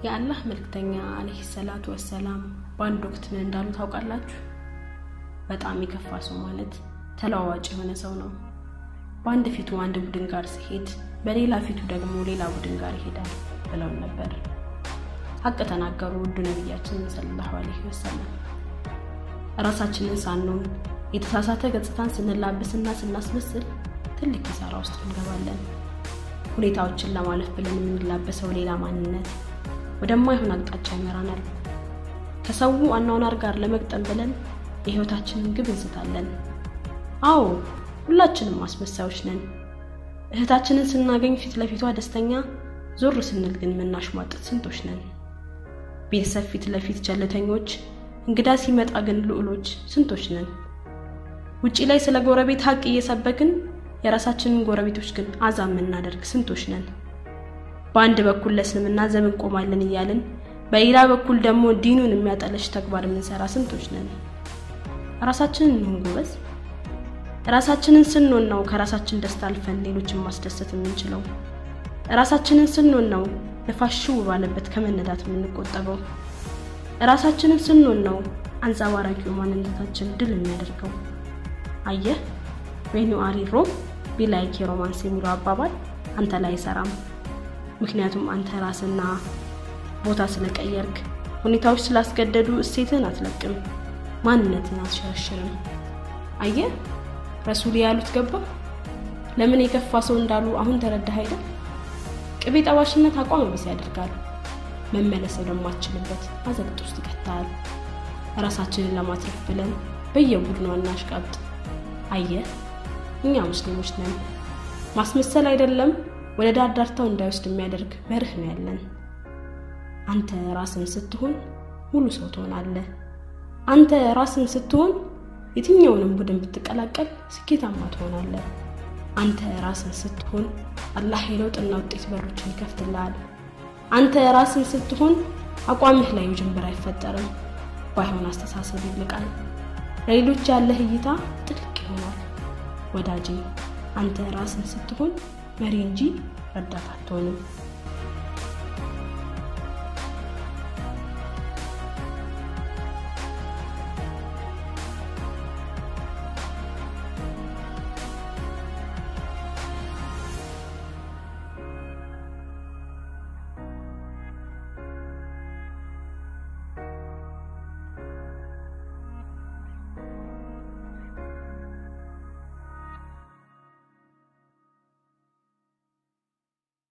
የአላህ መልክተኛ አለይሂ ሰላቱ ወሰላም በአንድ ወቅት ምን እንዳሉ ታውቃላችሁ? በጣም የከፋ ሰው ማለት ተለዋዋጭ የሆነ ሰው ነው። በአንድ ፊቱ አንድ ቡድን ጋር ሲሄድ፣ በሌላ ፊቱ ደግሞ ሌላ ቡድን ጋር ይሄዳል ብለውን ነበር። ሀቅ ተናገሩ ውዱ ነቢያችን ሰለላሁ አለይሂ ወሰለም። እራሳችንን ሳንሆን የተሳሳተ ገጽታን ስንላብስና ስናስመስል ትልቅ ኪሳራ ውስጥ እንገባለን። ሁኔታዎችን ለማለፍ ብለን የምንላበሰው ሌላ ማንነት ወደማይሆን አቅጣጫ ይመራናል። ከሰው አኗኗር ጋር ለመግጠም ብለን የህይወታችንን ግብ እንስታለን። አዎ ሁላችንም አስመሳዮች ነን። እህታችንን ስናገኝ ፊት ለፊቷ ደስተኛ፣ ዞር ስንል ግን የምናሽሟጥጥ ስንቶች ነን። ቤተሰብ ፊት ለፊት ቸልተኞች፣ እንግዳ ሲመጣ ግን ልዑሎች ስንቶች ነን። ውጪ ላይ ስለ ጎረቤት ሀቅ እየሰበክን የራሳችንን ጎረቤቶች ግን አዛ የምናደርግ ስንቶች ነን። በአንድ በኩል ለእስልምና ዘብ እንቆማለን እያልን በሌላ በኩል ደግሞ ዲኑን የሚያጠለሽ ተግባር የምንሰራ ስንቶች ነን። ራሳችንን እንሁን ጎበዝ። ራሳችንን ስንሆን ነው ከራሳችን ደስታ አልፈን ሌሎችን ማስደሰት የምንችለው። ራሳችንን ስንሆን ነው ነፋስ ሽው ባለበት ከመነዳት የምንቆጠበው። ራሳችንን ስንሆን ነው አንጸባራቂው ማንነታችን ድል የሚያደርገው። አየህ ዌን ዩ አር ኢን ሮም ቢ ላይክ የሮማንስ የሚለው አባባል አንተ ላይ አይሰራም። ምክንያቱም አንተ ራስና ቦታ ስለቀየርክ፣ ሁኔታዎች ስላስገደዱ እሴትህን አትለቅም፣ ማንነትን አትሸረሽርም። አየህ ረሱል ያሉት ገባ። ለምን የከፋ ሰው እንዳሉ አሁን ተረዳህ አይደል? ቅቤ ጠባሽነት አቋም ቢስ ያደርጋል። መመለስ ወደማትችልበት አዘቅት ውስጥ ይከታል። ራሳችንን ለማትረፍ ብለን በየቡድኗ እናሽቃብጥ። አየህ እኛ ሙስሊሞች ነን። ማስመሰል አይደለም ወደ ዳር ዳርታው እንዳይወስድ የሚያደርግ መርህ ነው ያለን። አንተ ራስን ስትሆን ሙሉ ሰው ትሆናለህ። አንተ ራስን ስትሆን የትኛውንም ቡድን ብትቀላቀል ስኬታማ ትሆናለህ። አንተ ራስን ስትሆን አላህ የለውጥና ውጤት በሮችን ይከፍትልሃል። አንተ ራስን ስትሆን አቋምህ ላይ ውዥንብር አይፈጠርም። ባይሆን አስተሳሰብ ይልቃል። ለሌሎች ያለህ እይታ ጥልቅ ይሆናል። ወዳጄ አንተ ራስን ስትሆን መሪ እንጂ ረዳት አትሆንም።